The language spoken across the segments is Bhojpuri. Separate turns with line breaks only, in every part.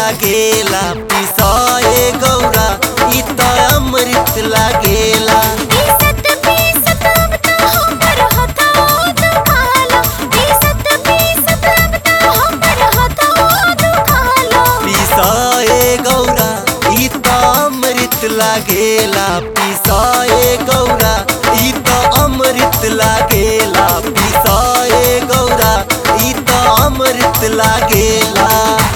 लागेला पिसाए गौरा इ त अमृत लागेला
पीसत पीसत अब तो हमर हथवा दुखाला पीसत पीसत अब तो हमर हथवा दुखाला
पिसाए गौरा इ त अमृत लागेला पिसाए गौरा इ त अमृत लागेला पिसाए गौरा इ त अमृत लागेला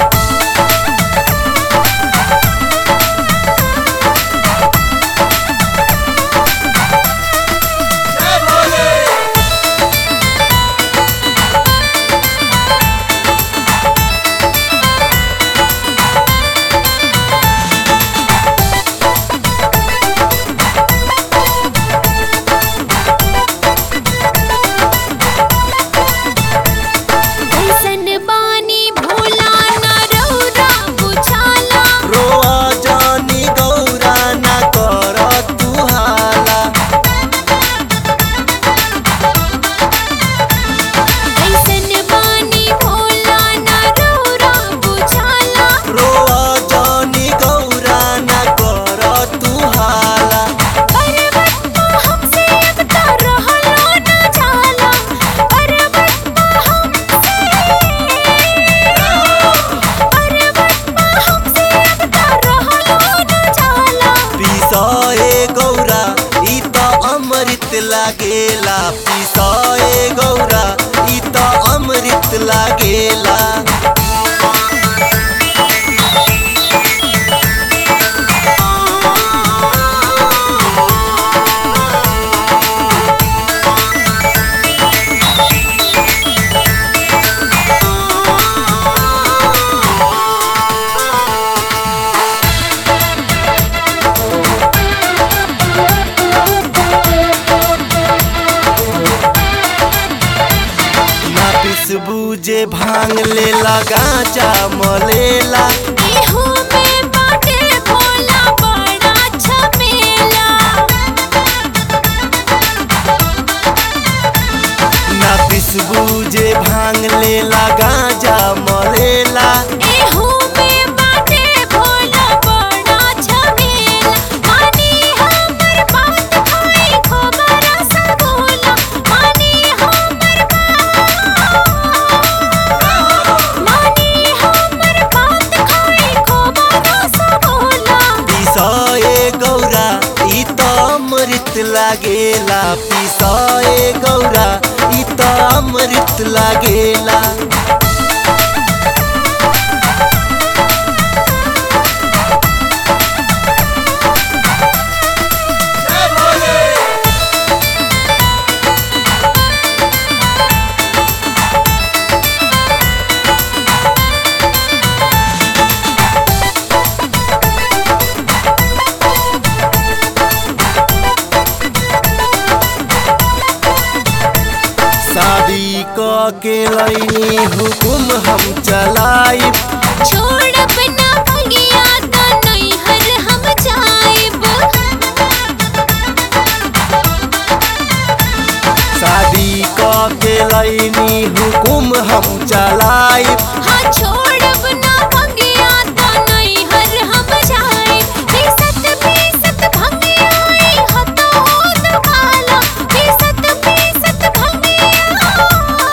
कैसन बानी भोला न रौरा बुझाला
रोआ जानी गौरा ना कर तू हाला
कैसन बानी भोला न रौरा बुझाला
रोआ जानी गौरा ना कर तू हाला
पर्वत हमसे अब तो रहलो न जाला पर्वत हमसे पर्वत हमसे अब तो रहलो न जाला
पिसाए गौरा इ त अमृत लागेला पिसाए गौरा इ त अमृत लागेला ना पिसबू जे भांग लेला गांजा मलेला
इहो में बाटे भोला बड़ा छपेला
ना पिसबू जे भांग लेला गांजा मलेला
एहू में बाटे भोला बड़ा छपेला मानी हमर बात खाई खबर सगोला मानी हमर बात मानी हमर बात खाई खबर सगोला
पिसाए गौरा इ त अमृत लागेला पिसाए गौरा इ त अमृत लागेला शादी क के लैनी हुकुम हम चलाइब
छोड़ अपना भगिया त नैहर हम जाइब
शादी क के लैनी हुकुम हम चलाइब
हाँ छोड़ अपना भगिया त नैहर हम जाइब पीसत पीसत भगिया आई हतो दुखाला पीसत पीसत भगिया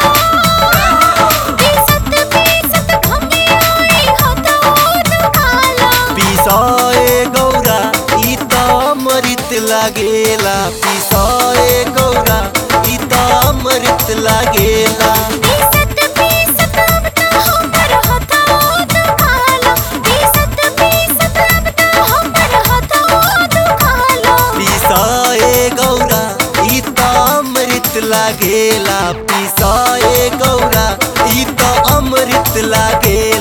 पीसत पीसत भगिया आई हतो दुखाला
पिसाए गौरा इ त अमृत लागेला पिसाए गौरा इ त अमृत लागेला
पीसत पीसत अब तो हमर हथवा दुखाला पीसत पीसत अब तो हमर हथवा दुखाला
पिसाए गौरा इ त अमृत लागेला पिसाए गौरा इ त अमृत लागेला